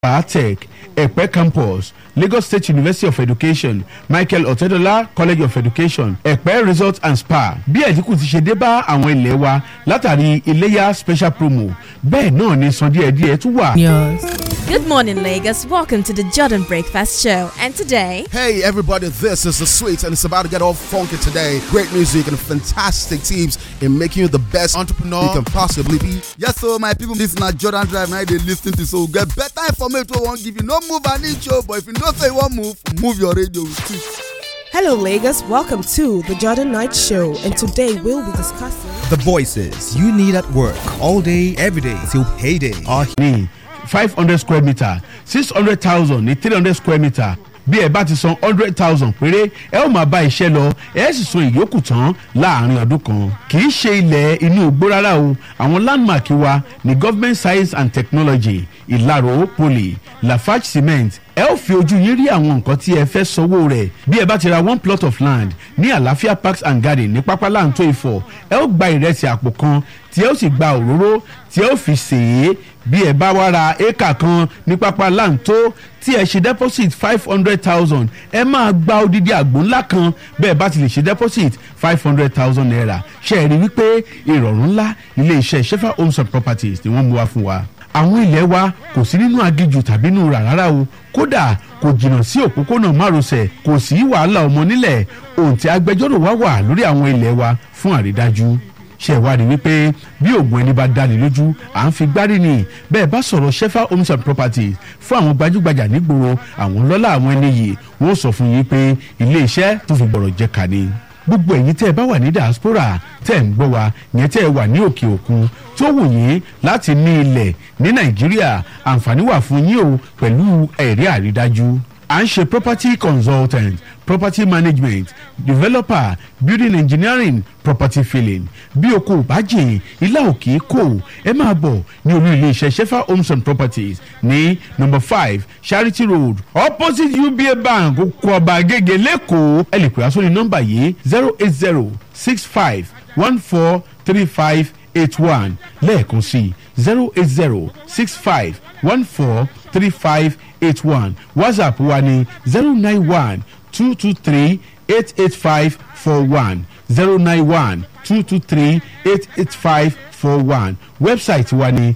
Tech, Epe Campus, Lagos State University of Education, Michael Otedola College of Education, Epe Resort and Spa. Bí ẹ̀dínkù ti ṣe dé bá àwọn ilé wa látàrí iléyà special promo, bẹ́ẹ̀ náà ni san díẹ̀díẹ̀ tún wà. Good morning, Lagos. Welcome to the Jordan Breakfast Show. And today, Hey everybody, this is the sweet and it's about to get all funky today. Great music and fantastic teams in making you the best entrepreneur you can possibly be. Yes, so my people, this na Jordan Drive now they lis ten to so get better information wey wan give you. No move an inch o, but if you know say you wan move, move your radio with it. Hello, Lagos. Welcome to the Jordan Night Show, and today we'll be discussing. The voices you need at work all day, every day till payday are ní five hundred square metre six hundred thousand ní three hundred square metre bí ẹ bá ti san hundred thousand péré ẹ ó máa bá iṣẹ́ lọ ẹ sì san ìyókù tán láàrin ọdún kan kì í ṣe ilẹ̀ inú igbó rárá o àwọn landmark wa ní government science and technology ìlàró poly lafarge cement ẹ ó fi ojú yín rí àwọn nǹkan tí ẹ fẹ́ sanwó rẹ̀ bí ẹ bá ti ra one plot of land ní àlàáfíà parks and garden ní pápá láǹtó ìfọ̀ ẹ ó gba ìrẹsì àpò kan tí ẹ ó sì gba òróró tí ẹ ó fi sè é bí ẹ bá wá ra éékà kan ní pápá láǹtó tí ẹ ṣe deposit five hundred thousand ẹ máa gba odidi àgbò ńlá kan bẹ́ẹ̀ bá ti lè ṣe deposit five hundred thousand naira ṣe é rí wípé ìrọ̀rùn ńlá ilé iṣẹ́ shefa homes and properties ni wọ́n mú wá fún wa àwọn ilẹ̀ wa kò sí nínú agijù tàbí nínú rà rárá o kódà kò jìnnà sí òpópónà márosẹ̀ kò sí wàhálà ọmọ nílẹ̀ òǹtí agbẹjọ́rò wa wà lórí àwọn ilẹ̀ wa fún àrídájú ṣe ìwádìí wípé bí oògùn ẹni bá dání lójú à ń fi gbárí ni bẹ́ẹ̀ bá sọ̀rọ̀ shefa homes and properties fún àwọn gbajúgbajà nígboro àwọn lọ́lá àwọn ẹni yìí wọ́n sọ fún yín pé ilé iṣẹ́ tó fi gbọ̀rọ̀ jẹ kà ni gbogbo ẹ̀yin tẹ́ ẹ bá wà ní diaspora tẹ́ ẹ ń gbọ́ wa yẹn tẹ́ ẹ wà ní òkè òkun tó wù yín láti ní ilẹ̀ ní nàìjíríà àǹfààní wà fún yín o pẹ̀lú ẹ̀rí àrídájú à ń ṣe property consultant property management developer building engineering property filling bí o kò bá jìn ilá òkè kò ẹ máa bọ̀ ní olú iléeṣẹ́ shefa homes and properties ní number five charity road opposite uba bank oko ọba agége lẹ́kọ̀ọ́ ẹ lè pè á sórí nọ́mbà yìí zero eight zero six five one four three five eight one lẹ́ẹ̀kan sí zero eight zero six five one four three five eight one whatsapp wa ni zero nine one two two three eight eight five four one zero nine one two two three eight eight five four one website wa ni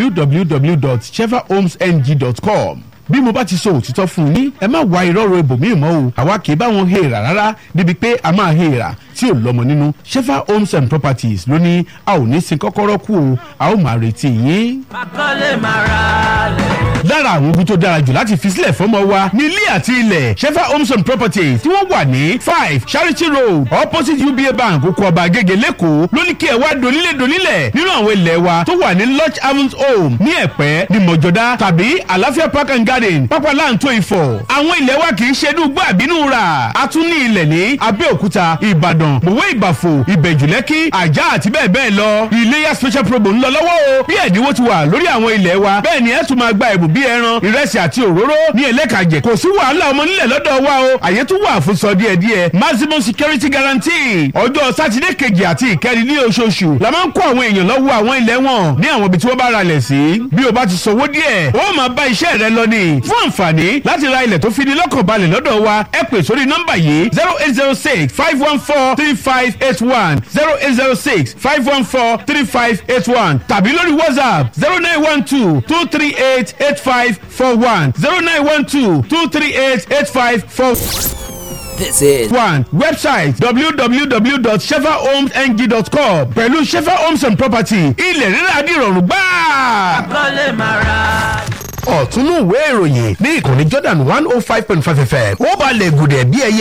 www.chevahomesng.com bí mo bá ti sọ òtítọ́ fún yín ẹ má wá ìrọ́rùn ibòmíì mọ́ o àwa kì í bá wọn hèèrà rárá níbi pé a máa hèèrà tí ò lọ́mọ nínú shefa homes and properties ló ní a ò ní sin kọ́kọ́rọ́ kú o a ó máa retí yín. lára àwọn ogun tó dára jù láti fi sílẹ̀ fọ́mọ wa ní ilé àti ilẹ̀ shefa homes and properties tí wọ́n wà ní five charity road opposite uba bank oko ọba agége lẹ́kọ̀ọ́ ló ní kí ẹ wá donílé donílẹ̀ nínú àwọn ilẹ̀ wa tó wà ní lodge havens home ní ẹ̀pẹ́ ní mọ̀jọ́dá tàbí àlàáfíà park and garden pápá láǹtó ìfọ̀ àwọn ilẹ̀ wa kì í ṣe inú gbọ́ àbínú rà a tún ní ilẹ̀ ní abẹ́òkúta ìbàdàn mọ̀wé ìbàfò ìbẹ̀jùlẹ́kì àjà àti bẹ́ẹ̀ bẹ́ẹ̀ lọ iléyà special promo ń lọ lọ́wọ́ o bí ẹ̀dínwó ti wà lórí àwọn ilẹ̀ wa bẹ́ẹ̀ ni ẹ tún máa gba ẹ̀bùn bíi ẹran ìrẹsì àti òróró ní ẹlẹ́kàjẹ kò sí wàhálà ọmọ nílẹ̀ lọ́dọ̀ wa o àyè tún wà fún sọ díẹ̀ díẹ̀ maximum security guarantee ọjọ́ sátidé kejì àti ìkẹrin ní oṣooṣù la máa ń kó àwọn èèyàn lọ́wọ́ àwọn ilẹ̀ wọn ní àwọn ibi tí wọ́n bá ralẹ̀ sí bí o bá ti sanwó díẹ̀ ó máa bá iṣẹ́ rẹ lọ ní fún àǹfààní láti ra ilẹ̀ tó fi ní lọ́kàn balẹ̀ lọ́dọ̀ wa ẹ pè sórí nọ́mbà yìí zero eight zero six five one four three five eight one zero eight zero six five one four three five eight one tàbí lórí whatsapp zero nine one two two three eight eight five four one zero nine one two two three eight eight five four This is one website www.shefahomesng.com pẹ̀lú shefa homes and property ilẹ̀ rírà dìrọ̀rùn gbáà ọ̀túnú ìwé ìròyìn ní ìkànnì jordan one oh five point five fm ó balẹ̀ gùdẹ̀ bí ẹyẹ